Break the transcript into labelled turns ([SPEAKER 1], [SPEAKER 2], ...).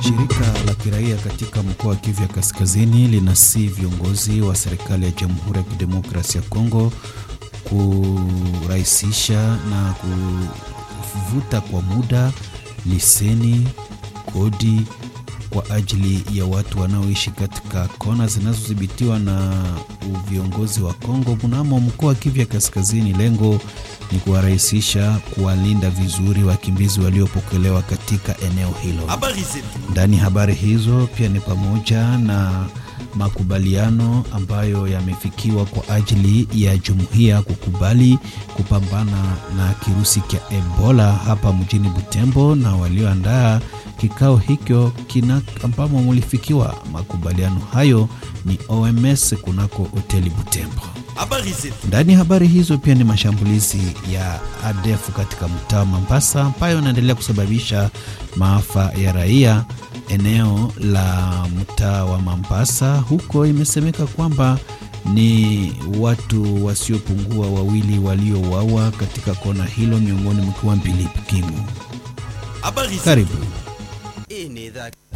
[SPEAKER 1] Shirika la kiraia katika mkoa wa Kivu ya Kaskazini linasi viongozi wa serikali ya Jamhuri ya Kidemokrasia ya Kongo kurahisisha na kuvuta kwa muda leseni, kodi kwa ajili ya watu wanaoishi katika kona zinazodhibitiwa na viongozi wa Kongo mnamo mkoa wa Kivu ya Kaskazini. Lengo ni kuwarahisisha, kuwalinda vizuri wakimbizi waliopokelewa katika eneo hilo. Ndani habari hizo pia ni pamoja na makubaliano ambayo yamefikiwa kwa ajili ya jumuiya kukubali kupambana na kirusi cha Ebola hapa mjini Butembo, na walioandaa kikao hicho kina ambamo mulifikiwa makubaliano hayo ni OMS kunako hoteli Butembo. Ndani ya habari hizo pia ni mashambulizi ya ADF katika mtaa wa Mambasa ambayo yanaendelea kusababisha maafa ya raia eneo la mtaa wa Mambasa. Huko imesemeka kwamba ni watu wasiopungua wawili waliouawa katika kona hilo, miongoni mkiwa mbili Kimu. Karibu.